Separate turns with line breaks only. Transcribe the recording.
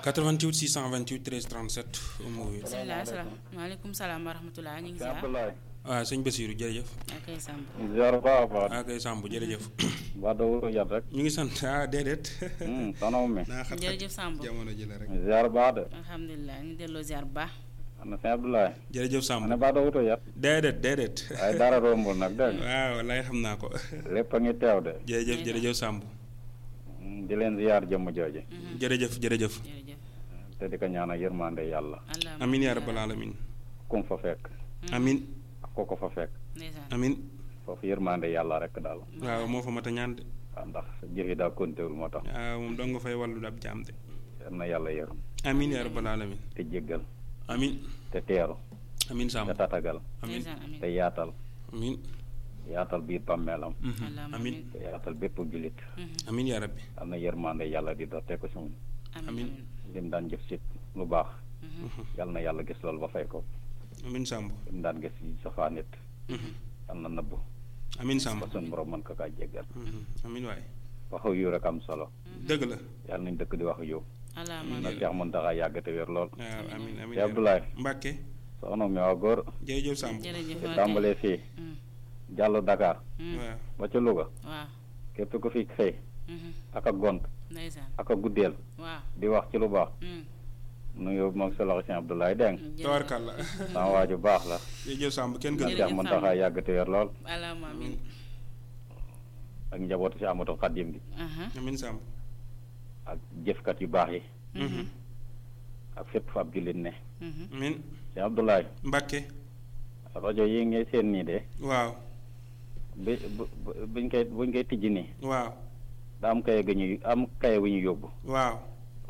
88 628 13 37 Oumou Wele.
bisimilah salaam maaleykum salaam wa rahmatulah ñu ngi
Sëñ
ziar
Abdoulaye.
waaw sëñ Basiirou jërëjëf.
ak ay Samb.
ziar baax a baax.
waaw kay Samb jërëjëf.
waa doo yat rek.
ñu ngi sant ah déedéet.
soxna mi.
naa xat
jërëjëf Samb.
jamono ji la rek.
ziar baax de.
alhamdulilah ñu delloo ziar bu baax.
ana sëñ Abdoulaye.
jërëjëf Samb.
ma ne baa doo wuto yat.
déedéet déedéet.
waaye dara rombul nag dégg nga.
waaw lay xam naa ko.
lépp a ngi teew de.
jërëjëf jërëjëf Samb.
di leen ziar jëmm jooju.
jërëjëf jërëjëf.
jërëjëf.
te di ko ñaanal yërmande yàlla.
allah
amin yaa rabbal alamin.
kum fa fekk.
amin
ak ko ko fa fekk.
ndeysaan.
amin
foofu yërmande yàlla rek daal.
waaw moo fa mat a ñaan de.
waaw ndax jëf yi daa kontéwul moo tax.
waaw moom dong nga fay wàllu ab jaam de.
yal na yàlla yërëm.
amin yaa rabbal alamin.
te jéggal.
amin
te teeru.
amin
te
Samb.
tatagal.
amin
ndeysaan amin.
te yaatal.
amin.
yaatal biir bàmmeelam.
Mhm.
allahumma
amin
te yaatal bépp jullit.
amin yaa rabbi.
am na yërmande yàlla di dox te ko si moom.
amin
Amin.
lim daan jëf si lu baax. yal na yàlla gis loolu ba fay ko.
amin Samb.
lim daan gis si safaa nit.
Mhm.
yal na nëbbu.
amin Samb.
ba sun borom mën ko kaa jéggal.
Mhm. amin waay.
waxu yu rek am solo.
dëgg la.
yàlla nañ dëkk di wax yu.
allahumma
na
amin.
Cheikh Mountakha yàgg te wér lool.
waaw amin amin
Cheikh Abdoulaye.
Mbàkke
soxna mi waa góor.
jërëjëf Samb.
jërëjëf
te
ok.
tàmbalee fii.
Mm,
jàll Dakar.
mm,
waaw
ba ca Louga.
waaw.
képp ku fi xëy.
mhm,
ak a gont.
ndeysaan.
ak a guddeel.
waaw.
di wax ci lu baax.
mm,
nuyu moom sa loxo Cheikh Abdoulaye dégg nga.
jërëjëf.
tawarkalla
sama waa ju baax la.
jërëjëf Samb kenn gën
Jërëjëf
Cheikh Mountakha yàgg te wér lool.
allahumma amin.
ak njabootu si Amadou Khadim gi.
aha,
amin Samb.
ak jëfkat yu baax yi.
Mhm.
ak fépp fa ab jullit ne.
mhm,
amin
Cheikh Abdoulaye.
Mbàkke
rajo yi ngay seen nii de.
waaw
bi bu bu- buñ koy buñ koy tijji nii.
waaw
daa am kaye gu ñu am kaye gu ñu yóbbu.
waaw